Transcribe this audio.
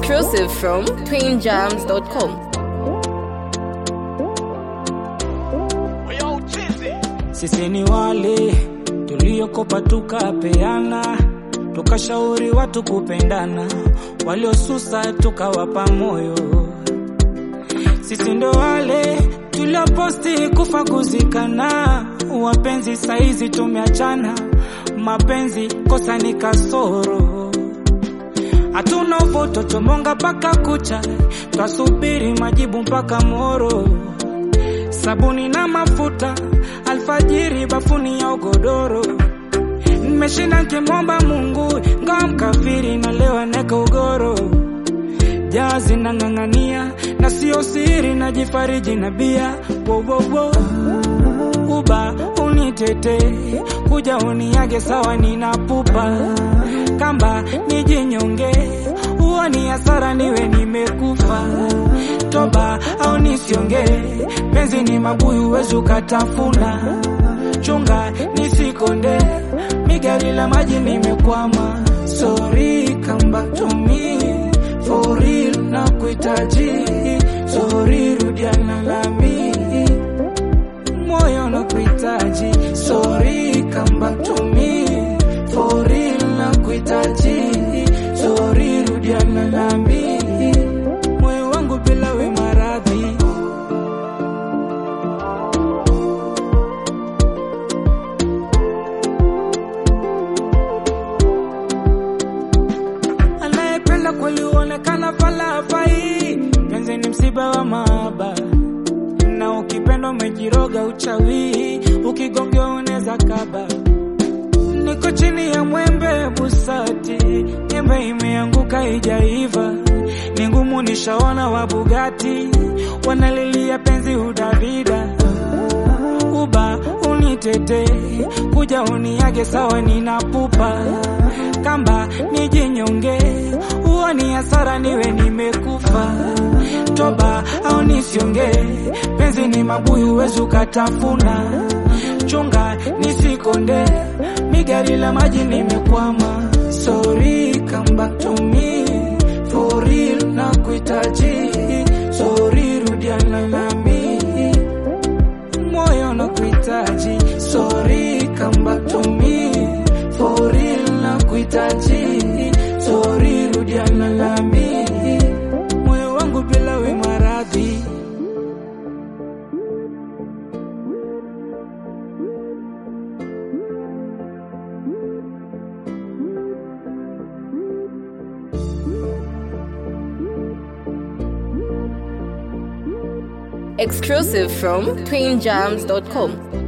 Exclusive from twinjams.com. Sisi ni wale tuliokopa tukapeana, tukashauri watu kupendana, waliosusa tukawapa moyo. Sisi ndo wale tulioposti kufa kuzikana, wapenzi saizi tumeachana, mapenzi kosa ni kasoro hatuna uvoto tomonga mpaka kucha, twasubiri majibu mpaka moro. Sabuni na mafuta alfajiri, bafuni ya ugodoro. Nimeshinda nkimwomba Mungu, ngawa mkafiri na leo neka ugoro. Jazi nang'ang'ania na sio siri, najifariji na bia wowowo uba unitete kuja uniage sawa, ninapupa kamba nijinyonge, huo ni hasara, niwe nimekufa toba au nisionge, penzi ni mabuyu, wezi ukatafuna, chunga nisikonde, migari la maji nimekwama, sorry come back to me for real, na kuhitaji sorry, rudiana nami moyo na kuhitaji sorry come back to me for real na kuhitaji sorry rudiana nami moyo wangu bila we maradhi anayependa kweli huonekana falafai penzi ni msiba wa mahaba na ukipenda umejiroga uchawi, ukigongewa unaweza kaba. Niko chini ya mwembe busati, nyembe imeanguka ijaiva, ni ngumu nishaona wa Bugatti wanalilia penzi udavida uba unitete kuja uniage sawa, ninapupa kamba nijinyonge, huo ni hasara, niwe nimekufa toba au nisionge, penzi ni mabuyu, wezi ukatafuna, chunga nisikonde, migari la maji nimekwama, sorry come back to me for real, na kuhitaji sorry, rudiana nami moyo na kuhitaji sorry come back to me for real na kuhitaji sorry rudiana nami moyo wangu bila we maradhi Exclusive from twinjams.com.